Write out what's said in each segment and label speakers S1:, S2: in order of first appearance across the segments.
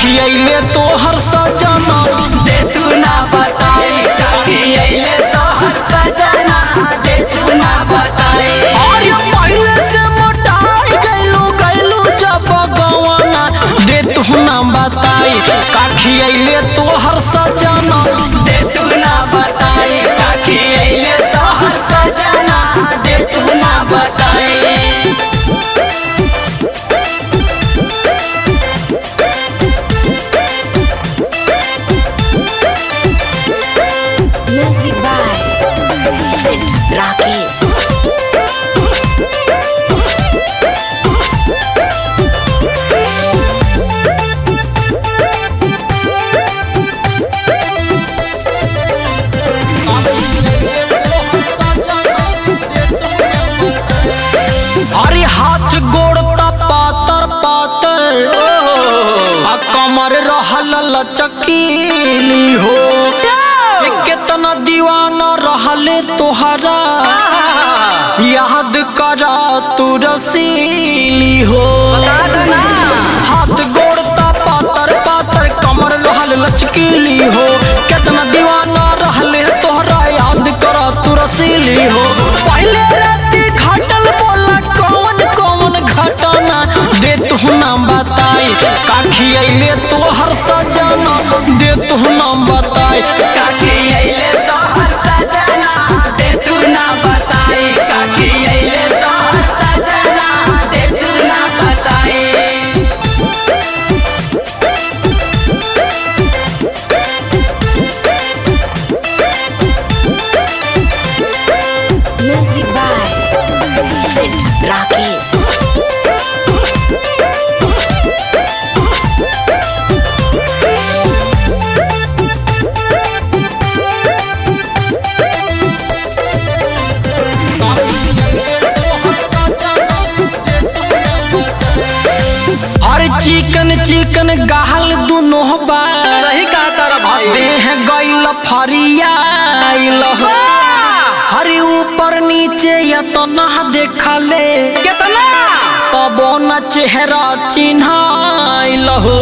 S1: खियैले तोहर सजना
S2: दे तू ना बताई काकी अइले तोहर सजना दे तू ना बताई
S1: अरे पहले से मोटाई गइलू गइलू जब गवाना दे तू ना बताई का खियैले तोहर सजना
S2: दे तू ना बताई काकी अइले तोहर सजना दे तू ना बताई
S3: Music by Rakesh.
S1: अरे हाथ गोड़ ता पातर पातर आ कमर रहल लचकीली हो ए केतना दीवाना रहले तोहरा याद करा तू रसीली हो हाथ गोड़ ता पातर पातर कमर रहल लचकीली हो केतना दीवाना रहले तोहरा याद करा तू रसीली हो पहले राती घटल बोला कौन कौन घटना दे तू नाम बताई काखी अइले तोहर सजना दे तू नाम बताई
S2: काकी अइले तोहर सजना दे तू ना बताई काकी अइले तोहर सजना दे तू ना बताई
S3: Music by Rakesh.
S1: अरे चिकन चिकन गाहल दुनो बा
S2: सही कहा तारा भाई
S1: देह गइल फरियाइल हो हरी ऊपर नीचे या तो ना देखले
S2: कितना
S1: तबो न चेहरा चिन्हाइल हो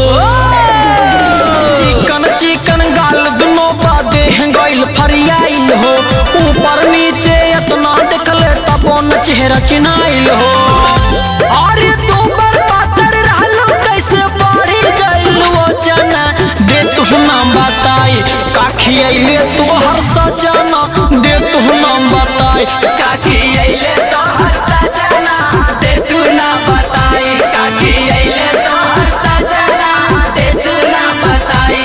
S1: चिकन चिकन गाल दुनो बा देह गइल फरियाइल हो ऊपर नीचे इतना देखले तबो न चेहरा चिन्हाइल हो अरे तू पर पातर रहलो कैसे बढ़ी गइल वो जना दे तू नाम बताई काखी अइले तू हर सजना दे तू नाम बताई
S2: काकी अइले तोहर सजना दे तू ना बताई काकी अइले तोहर सजना दे तू ना बताई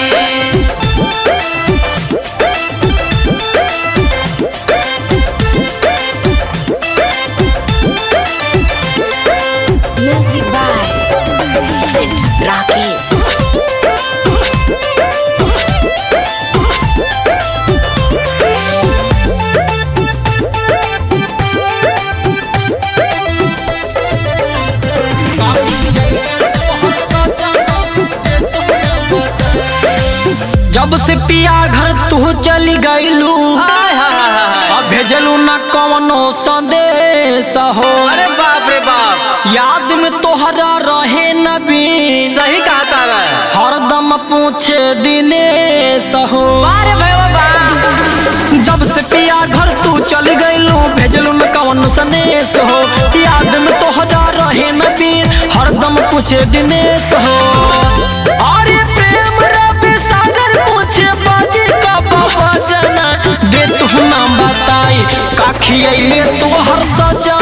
S3: Music by Rakesh.
S1: जब से पिया घर तू चली गईलू अब भेजलू न कवनो संदेश हो
S2: अरे बाप रे बाप
S1: याद में तोहरा रहे नबी
S2: सही कहा तारा
S1: हरदम पूछे दिनेश हो
S2: अरे भाई बाबा
S1: जब से पिया घर तू चली गईलू भेजलू न कवनो संदेश हो याद में तोहरा रहे नबी हरदम पूछे दिनेश हो अरे प्रेम रवि सागर पूछे बाजी का बाबा जना दे तू नाम बताई काखी अइले तोहर सजा